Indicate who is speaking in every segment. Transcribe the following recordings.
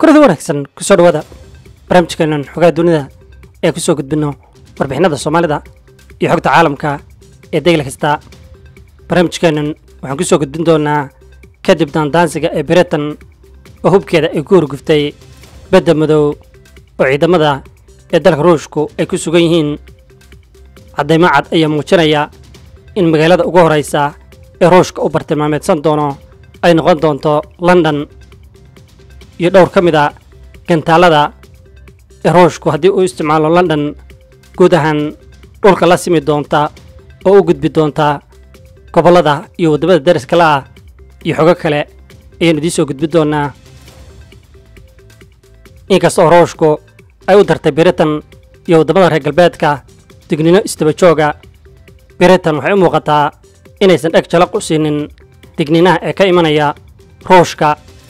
Speaker 1: kurada wanaagsan kusoo dhawaada barnaamijkeenan xogaha dunida ee ku soo gudbinno warbixinada soomaalida iyo xogta caalamka ee degla kasta barnaamijkeenan waxaan ku soo gudbin doonaa kadib daandaansiga ee britain oo hubkeeda ay ku horguftay badda madow oo ciidamada ee dalka ruushku ay ku sugan yihiin caddaymo cad ayaa muujinaya in magaalada ugu horraysa ee ruushka uu bartilmaameedsan doono ay noqon doonto london iyo dhowr ka mid a gantaalada ee ruushku haddii uu isticmaalo london guud ahaan dhulka la simi doonta oo u gudbi doonta gobollada iyo waddamada dariska la ah iyo xogo kale ayaynu idiin soo gudbin doonaa inkasta oo ruushku ay u dartay britain iyo waddamada reer galbeedka dignino istaba jooga britain waxay u muuqataa inaysan dheg jalaq u siinin digninaha ee ka imanaya ruushka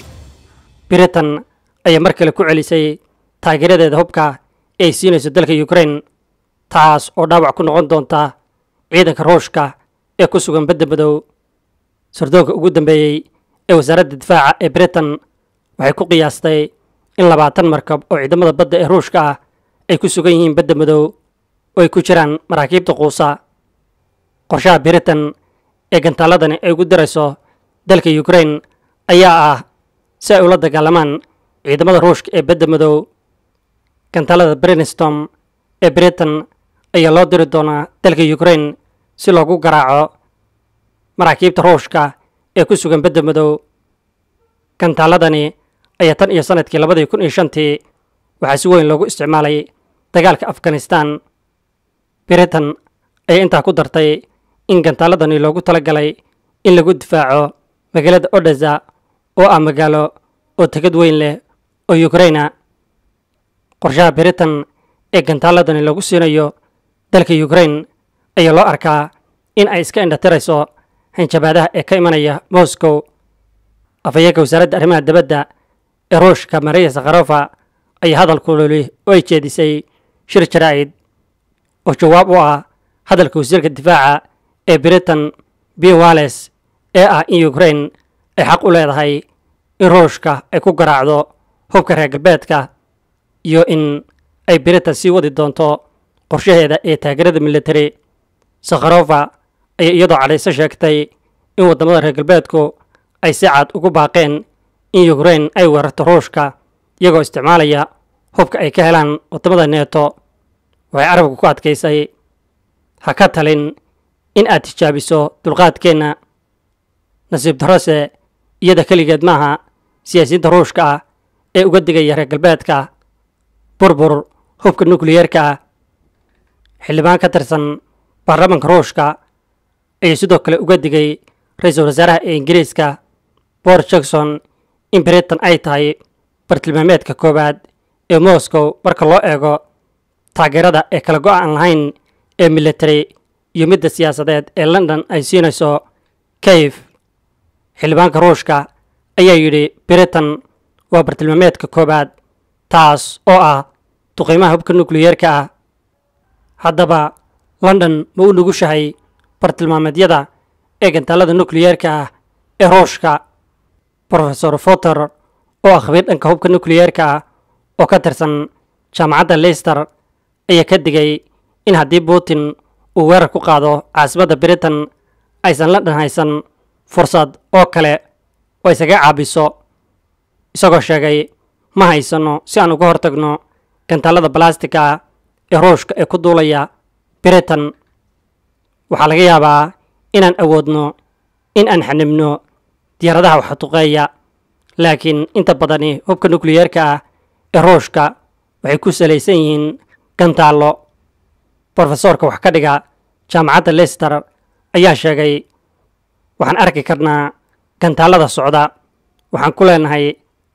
Speaker 1: britain ayaa mar kale ku celisay taageeradeeda hubka ee ay siinayso dalka ukraine taas oo dhaawac ku noqon doonta ciidanka ruushka ee ku sugan badda madow sardoonka ugu dambeeyey ee wasaaradda difaaca ee britain waxay ku qiyaastay in labaatan markab oo ciidamada badda ee ruushka ah ay ku sugan yihiin badda madow oo ay ku jiraan maraakiibta quusa qorshaha britain ee gantaaladani ay ugu dirayso dalka ukraine ayaa ah si ay ula dagaalamaan ciidamada ruushka ee badda madow gantaalada brinstom ee britain ayaa loo diri doonaa dalka ukraine si loogu garaaco maraakiibta ruushka ee ku sugan badda madow gantaaladani ayaa tan iyo sanadkii labadii kun iyo shantii waxaa si weyn loogu isticmaalay dagaalka afghanistan britain ayaa intaa ku dartay in gantaaladani loogu talagalay in lagu difaaco magaalada odesa oo ah magaalo oo tegad weyn leh oo ukraina qorshaha britain ee gantaaladani lagu siinayo dalka ukraine ayaa loo arkaa in ay iska indhatirayso hanjabaadaha ee ka imanaya moscow afhayeenka wasaaradda arrimaha dibadda ee ruushka maria sakharofa ayaa hadal kululi oo ay jeedisay shir jaraa'id oo jawaab u ah hadalka wasiirka difaaca ee britain b walles ee ah in ukraine ay xaq u leedahay in ruushka ay ku garaacdo hubka reer galbeedka iyo in ay britain sii wadi doonto qorshaheeda ee taageerada military sakharofa ayaa iyadoo cadhayso sheegtay in waddamada reer galbeedku ay si cad ugu baaqeen in ukraine ay weerarto ruushka iyagoo isticmaalaya hubka ay ka helaan waddamada neeto waxay carabka ku adkaysay ha ka talin in aad tijaabiso dulqaadkeenna nasiib darrose iyada keligeed maaha siyaasiyiinta ruushka ah ee uga digaya reer galbeedka burbur hubka nukliyeerka ah xildhibaan ka tirsan baarlamaanka ruushka ayuu sidoo kale uga digay ra-iisul wasaaraha ee ingiriiska boris jackson in britain ay tahay bartilmaameedka koowaad ee moscow marka loo eego taageerada ee kala go-aan lahayn ee military iyo midda siyaasadeed ee london ay siinayso kayf xildhibaanka ruushka ayaa yidhi britain waa bartilmaameedka koowaad taas oo ah duqiimaha hubka nukliyeerka ah haddaba london ma u nugushahay bartilmaameedyada ee gantaalada nukliyeerka ah ee ruushka rofesor foter oo ah khabiir dhanka hubka nukliyeerka ah oo ka tirsan jaamacadda leister ayaa ka digay in haddii putin uu weerar ku qaado caasimadda britain aysan london haysan fursad oo kale oo isaga caabiso isagoo sheegay ma haysanno si aan uga hortagno gantaalada balastika ee ruushka ee ku duulaya britain waxaa laga yaabaa inaan awoodno in aan xanibno diyaaradaha waxduqeeya laakiin inta badani hubka nukliyeerka ah ee ruushka waxay ku salaysan yihiin gantaallo brofesoorka wax ka dhiga jaamacadda leister ayaa sheegay waxaan arki karnaa gantaalada socda waxaan ku leenahay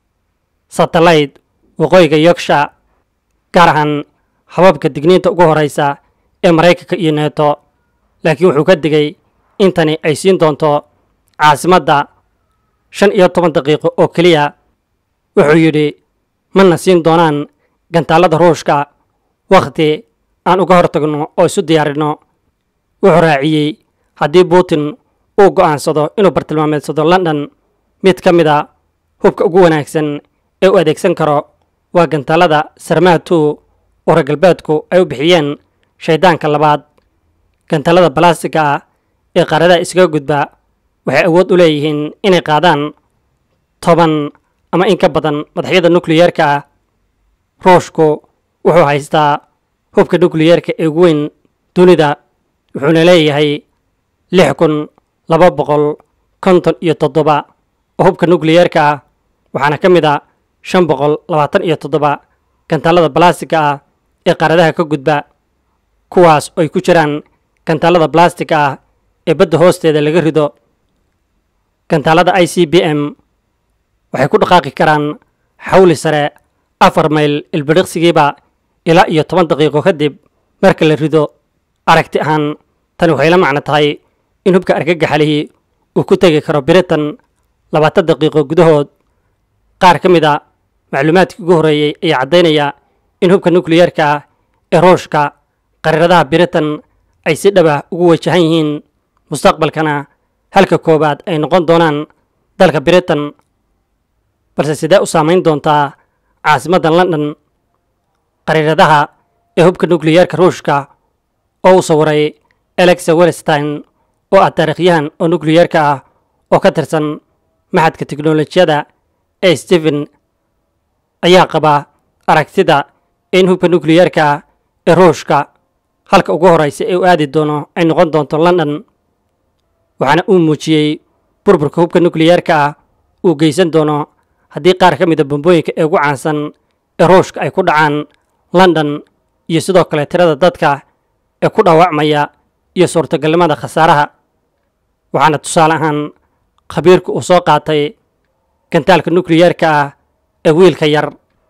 Speaker 1: satellite waqooyiga yorksha gaar ahaan hababka digniinta ugu horreysa ee maraykanka iyo neeto laakiin wuxuu ka digay in tani ay siin doonto caasimadda shan iyo toban daqiiqo oo keliya wuxuu yidhi mana siin doonaan gantaalada ruushka wakhti aan uga hortagno oo isu diyaarinno wuxuu raaciyey haddii putin uu go'aansado inuu bartilmaameedsado london mid ka mid a hubka ugu wanaagsan ee u adeegsan karo waa gantaalada sarmaha two oo reer galbeedku ay u bixiyeen shayddaanka labaad gantaalada balastiga ah ee qaaradaha iskaga gudba waxay awood u leeyihiin inay qaadaan toban ama in ka badan madaxyada nukliyeerka ah ruushku wuxuu haystaa hubka nukliyeerka ee ugu weyn dunida wuxuuna leeyahay lix kun laba boqol konton iyo toddoba oo hubka nukliyeerka ah waxaana ka mid a shan boqol labaatan iyo toddoba gantaalada balastiga ah ee qaaradaha ka gudba kuwaas oo ay ku jiraan gantaalada balastiga ah ee badda hoosteeda laga rido gantaalada i c b m waxay ku dhaqaaqi karaan xawli sare afar mayl ilbidhiqsigiiba ilaa iyo toban daqiiqo kadib marka la rido aragti ahaan tani waxay la macno tahay in hubka argagaxalihii uu ku tegi karo biritan labaatan daqiiqo gudahood qaar ka mid a macluumaadkii ugu horreeyey ayaa caddaynaya in hubka nukliyeerka ah ee ruushka qariiradaha biritan ay si dhaba ugu wajahan yihiin mustaqbalkana halka koowaad ay noqon doonaan dalka biritan balse sidee u saamayn doontaa caasimadda london qariiradaha ee hubka nukliyeerka ruushka oo u sawiray alexa welstein oo ah taariikhyahan oo nukliyeerka ah oo ka tirsan maxadka teknolojiyada ee stephen ayaa qaba aragtida in hubka nukliyeerka ah ee ruushka halka ugu horraysa ee u aadi doono ay noqon doonto london waxaana uu muujiyey burburka hubka nukliyeerka ah uu geysan doono haddii qaar ka mida bombooyinka ee ugu caansan ee ruushka ay ku dhacaan london iyo sidoo kale tirada dadka ee ku dhaawacmaya iyo suurtagalnimada khasaaraha waxaana tusaale ahaan khabiirku uu soo qaatay gantaalka nukliyeerka ah ee wiilka yar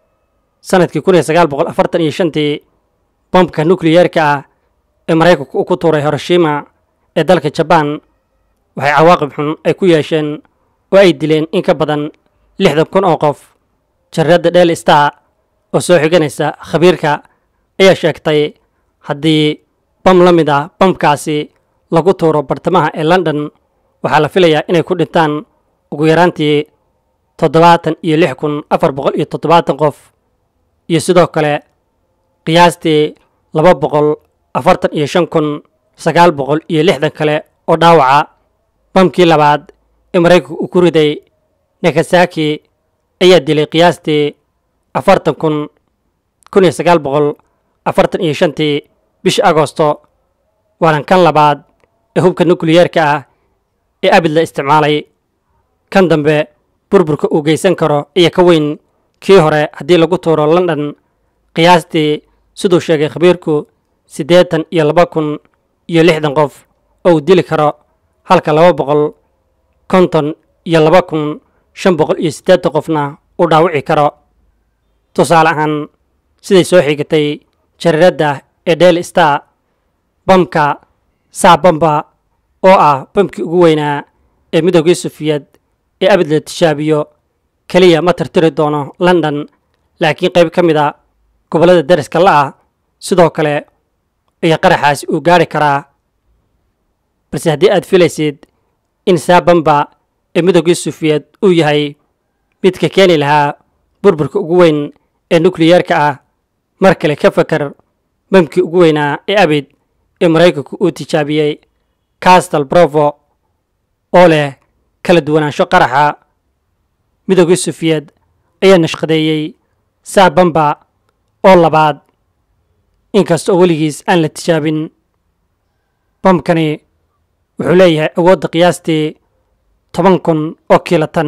Speaker 1: sanadkii kun iyo sagaal boqol afartan iyo shantii bombka nukliyeerka ah ee maraykanku uu ku tuuray hiroshima ee dalka jabaan waxay cawaaqib xun ay ku yeesheen oo ay dileen in ka badan lixdan kun oo qof jareedda dheel star oo soo xiganaysa khabiirka ayaa sheegtay haddii bam la mid ah bamkaasi lagu tuuro bartamaha ee london waxaa la filayaa inay ku dhintaan ugu yaraantii toddobaatan iyo lix kun afar boqol iyo toddobaatan qof iyo sidoo kale qiyaastii laba boqol afartan iyo shan kun sagaal boqol iyo lixdan kale oo dhaawaca bamkii labaad ee maraykanku uu ku riday nakasaki ayaa dilay qiyaastii afartan kun kun iyo sagaal boqol afartan iyo shantii bishii agosto waana kan labaad ee hubka nukliyeerka ah ee abid la isticmaalay kan dambe burburka uu geysan karo iyo ka weyn kii hore haddii lagu tuuro london qiyaastii siduu sheegay khabiirku siddeetan iyo laba kun iyo lixdan qof oo uu dili karo halka laba boqol konton iyo laba kun shan boqol iyo siddeetan qofna uu dhaawici karo tusaale ahaan siday soo xigatay jariiradda ee del star bamka saabamba oo ah bamkii ugu weynaa ee midoogii sufiyad ee abid la tishaabiyo keliya ma tirtiri doono london laakiin qayb ka mid a gobollada dariska la'ah sidoo kale ayaa qaraxaasi uu gaari karaa balse haddii aad filaysid in saabamba ee midoogii sufiyad uu yahay midka keeni lahaa burburka ugu weyn ee nukliyeerka ah mar kale ka fakar bamkii ugu weynaa ee abid ee maraykanku uu tijaabiyey castal brovo oo leh kala duwanaansho qaraxa midoogii sufiyad ayaa nashqadeeyey saabamba oo labaad inkasta oo weligiis aan la tijaabin bamkani wuxuu leeyahay awoodda qiyaastii toban kun oo kiilatan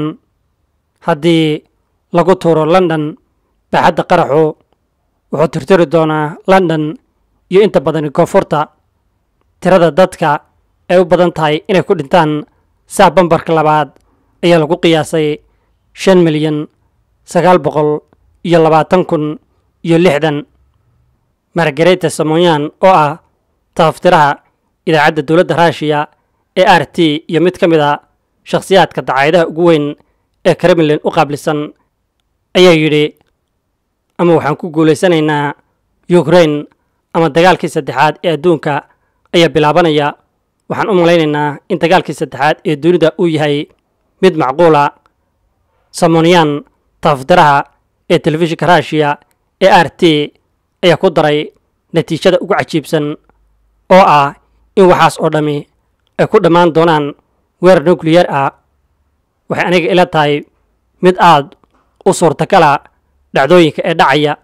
Speaker 1: haddii lagu tuuro london baaxadda qaraxu wuxuu tirtiri doonaa london iyo inta badani koonfurta tirada dadka ay u badan tahay inay ku dhintaan saa bambarka labaad ayaa lagu qiyaasay shan milyan sagaal boqol iyo labaatan kun iyo lixdan margareta samoyan oo ah tafaftiraha idaacadda dowladda ruushiya ee r t iyo mid ka mid a shakhsiyaadka dacaayadaha ugu weyn ee kremlin u qaablisan ayaa yidhi ama waxaan ku guulaysanaynaa ukrain ama dagaalkii saddexaad ee adduunka ayaa bilaabanaya waxaan u malaynaynaa in dagaalkii saddexaad ee dunida uu yahay mid macquula samoniyan tafaftiraha ee telefishinka ruushiya ee r t ayaa ku daray natiijada ugu cajiibsan oo ah in waxaas oo dhammi ay ku dhammaan doonaan weerar nukliyar ah waxay aniga ila tahay mid aad u suurtagala dhacdooyinka ee dhacaya